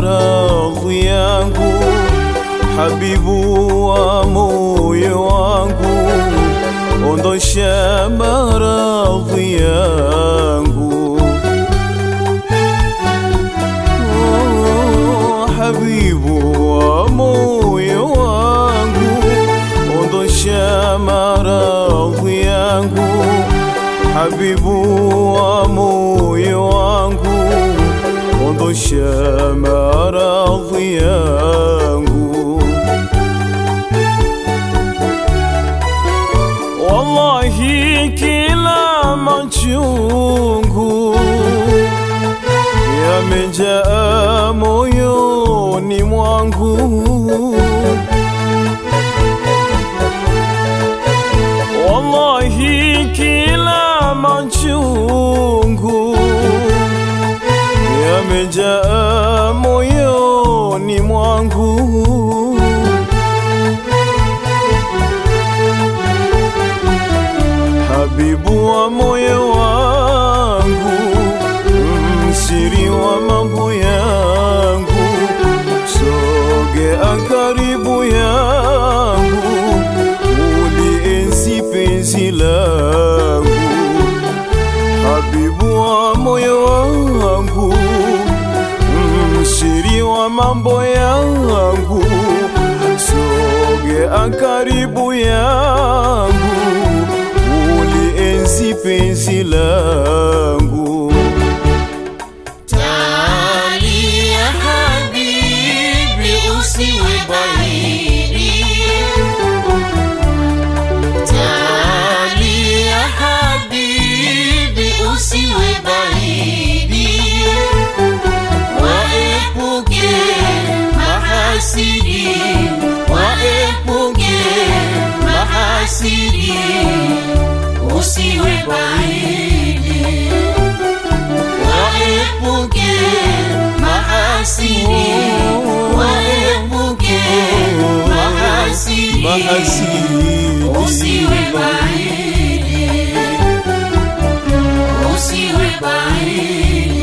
maradhi yangu, habibu wa moyo wangu, ondosha maradhi yangu. Oh, habibu wa moyo wangu, ondosha maradhi yangu, habibu wa moyo wangu, ondosha maradhi yangu. Wallahi kila machungu yamejaa moyoni mwangu, wallahi kila machungu yamejaa moyoni mwangu. Habibu wa moyo wangu, msiri wa mambo yangu, sogea karibu yangu, ulienzi penzi langu. Habibu wa moyo wangu, msiri wa mambo yangu, sogea karibu yangu, ulienzi penzi langu. Tali ya habibi usiwe bahiri Tali ya habibi usiwe bahiri Waepuke mahasidi Waepuke mahasidi Usiwe bahiri waepuke mahasidi, waepuke mahasidi, Mahasidi. usiwe bahili, usiwe bahili.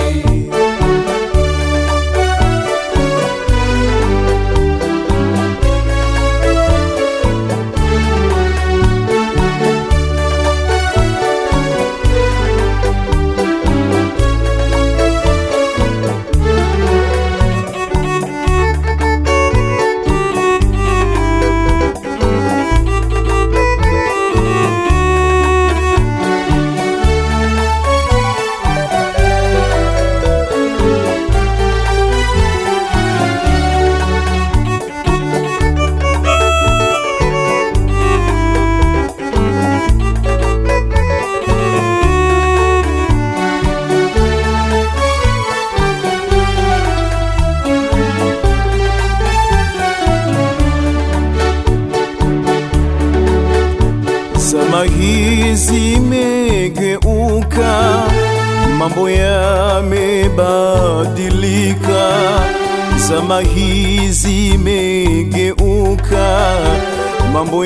Zama hizi zimegeuka, mambo yamebadilika. Zama hizi zimegeuka, mambo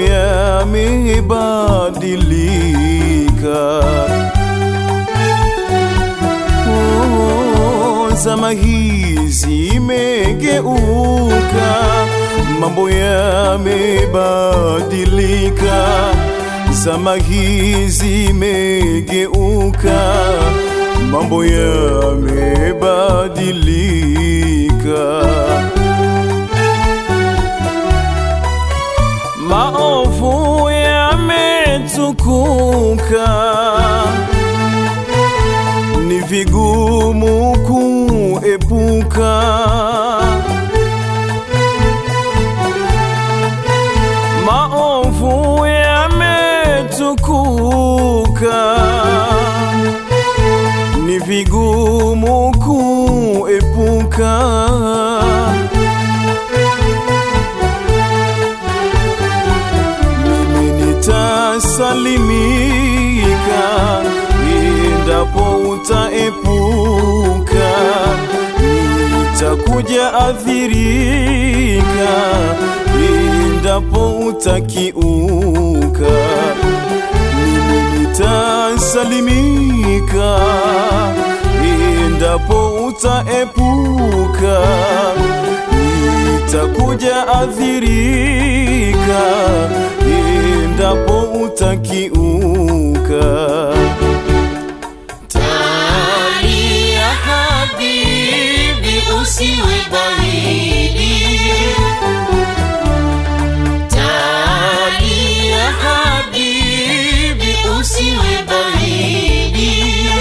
yamebadilika. Oh, zama hizi imegeuka, mambo yamebadilika. Zama hizi imegeuka, mambo yamebadilika. Maovu yametukuka ni vigumu kuepuka. Maovu yametukuka, ni vigumu kuepuka. Mimi nitasalimika endapo utaepuka, nitakuja athirika endapo utakiuka. Mimi nitasalimika endapo utaepuka, nitakuja adhirika endapo utakiuka. Talia habibi, usiwe baridi. Talia habibi, usiwe baridi.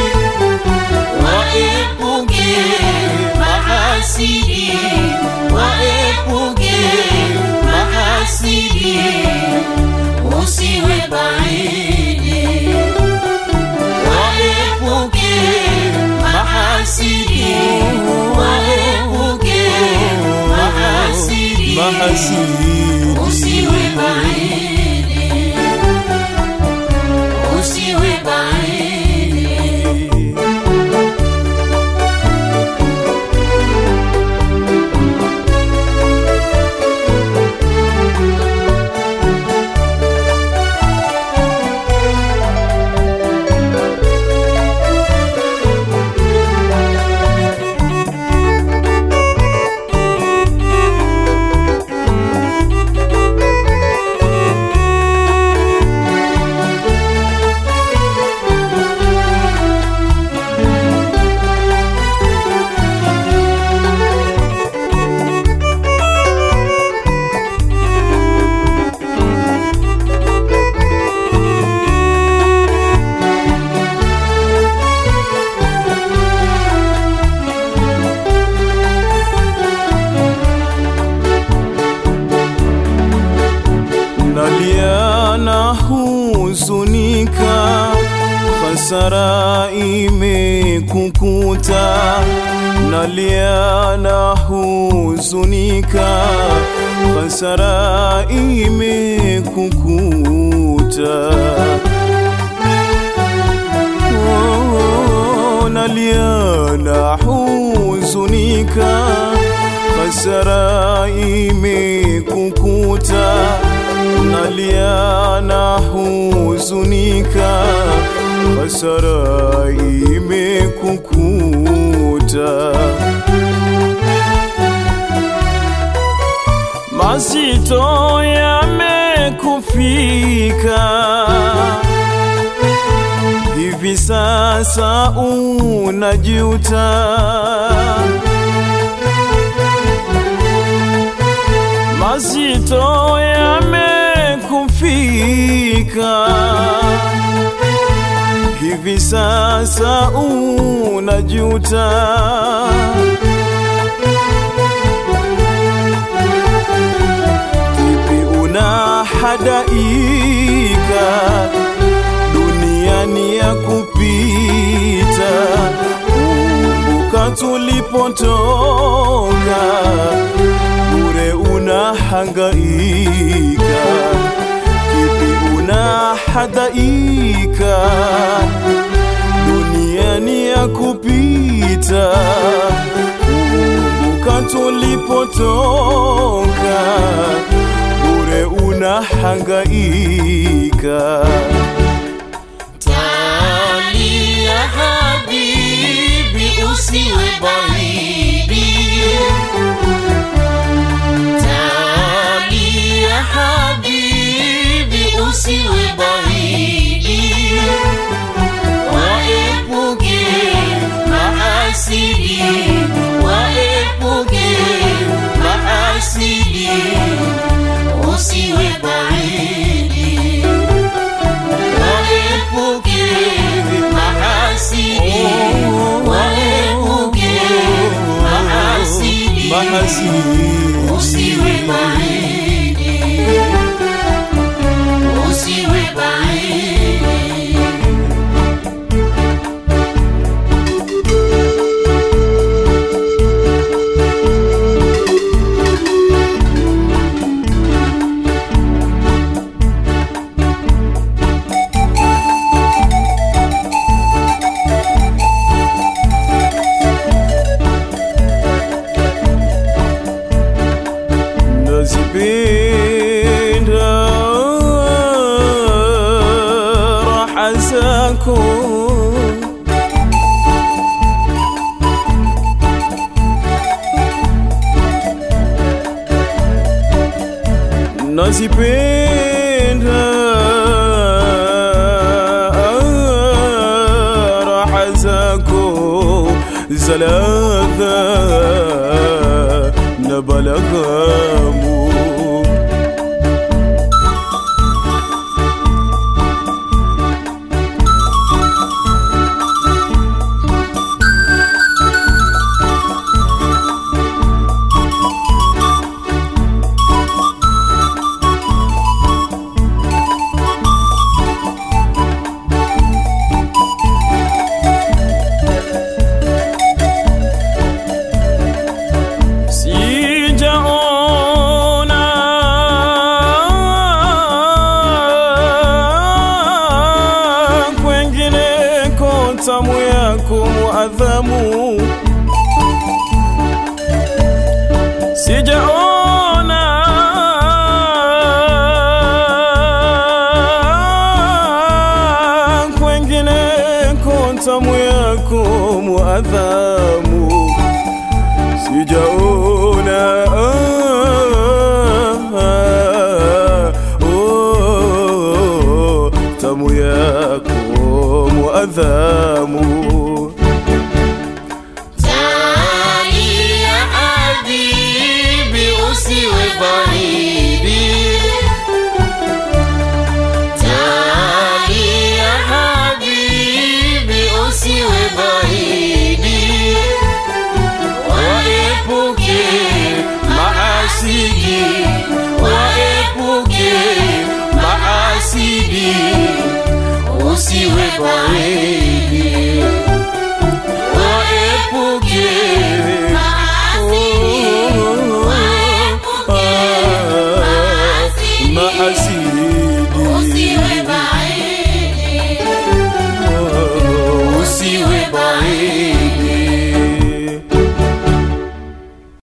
Waepuke mahasidi, waepuke mahasidi, usiwe baridi. Waepuke mahasidi, waepuke mahasidi, Mahasidi usiwe baridi, usiwe baridi. nalia na huzunika, hasara imekukuta. Nalia na huzunika, hasara imekukuta. Oh, nalia na huzunika, hasara imekukuta. Nalia na huzunika, hasara imekukuta. Mazito yamekufika hivi sasa unajuta, mazito yamekufika, hivi sasa unajuta. Kipi unahadaika duniani ya kupita. Kumbuka tulipotoka, bure unahangaika. Kipi unahadaika duniani ya kupita. Kumbuka tulipotoka, bure unahangaika. Talia habibi, usiwe baridi. Talia habibi, usiwe baridi. Waepuke mahasidi, waepuke mahasidi, usiwe baridi. Waepuke mahasidi, waepuke mahasidi, Mahasidi. usiwe baridi, usiwe baridi. nazipenda raha zako za ladha na balaghamu sijaona kwengineko tamu yako muadhamu sijaona kwengineko tamu yako muadhamu sijaona ah, oh, tamu yako muadhamu Tani ya habibi usiwe baridi Tani ya habibi usiwe baridi Waepuke maasidi Waepuke maasidi Usiwe baridi Waepuke maasidi Waepuke maasidi maasidi